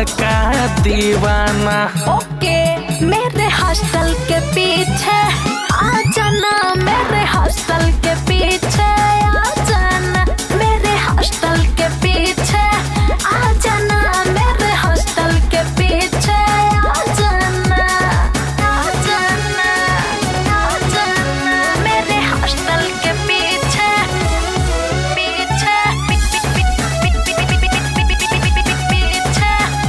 बड़का दीवाना ओके मेरे हॉस्टल के पीछे आ जाना मेरे हॉस्टल के पीछे आ जाना मेरे हॉस्टल के पीछे आ जाना मेरे हॉस्टल के पीछे आ जाना आ जाना आ जाना मेरे हॉस्टल के पीछे पीछे पीछे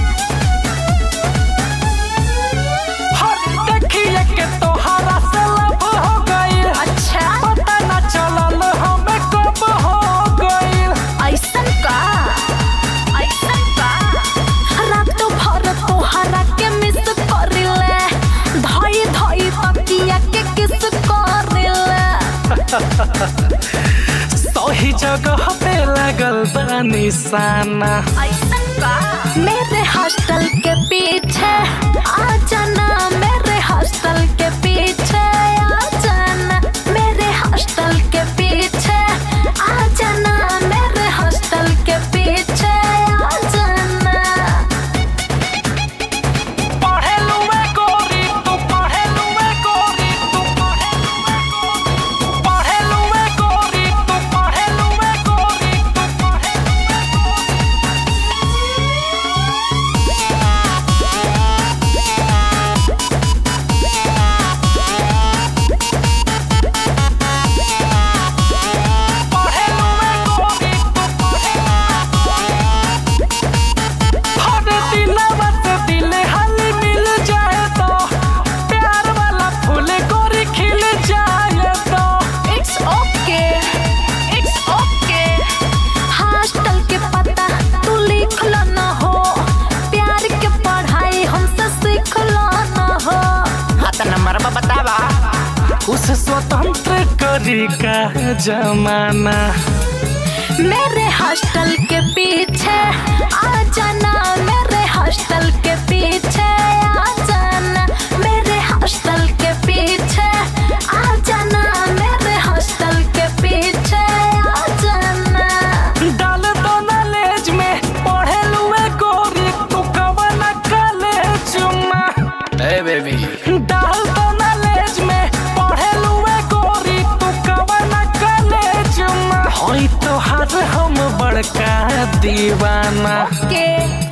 हर देखिए के तोहरा से लब हो गइल अच्छा पता न चलल हमें कब हो गइल ऐसन का ऐसन का रात भर तोहरा के मिस करिले धई धई तकिया के किस करिले सही जगह पे लगल बा निशाना ऐसन का मेरे हॉस्टल के पीछे आ जाना मेरे हॉस्टल के पीछे आ जाना मेरे हॉस्टल के पीछे आ जाना मेरे हॉस्टल के पीछे आ जाना पढ़ेलू में गोरी तू पढ़ेलू में गोरी तू पढ़ेलू में गोरी तू पढ़ेलू में गोरी तू पढ़ेलू पढ़ेलू में गोरी तू हर दिलवा से दिल हाली मिल जाए तो प्यार वाला फूल गोरी खिल जाए तो it's okay it's okay hostel के पता तू लिख लो न हो प्यार के पढ़ाई हमसे सीख लो न हो हाँ तो नंबर बतावा उस स्वतंत्र करी का जमाना मेरे हॉस्टल के पीछे आ जाना मेरे हॉस्टल के पीछे आ जाना मेरे हॉस्टल के पीछे आ जाना मेरे हॉस्टल के पीछे आ जाना डाल दो नॉलेज में पढ़ेलू में गोरी तू कवन कॉलेज में ए बेबी डाल दो नॉलेज में पढ़ेलू में गोरी तू कवन कॉलेज में होई तो हर हम बड़का दीवाना के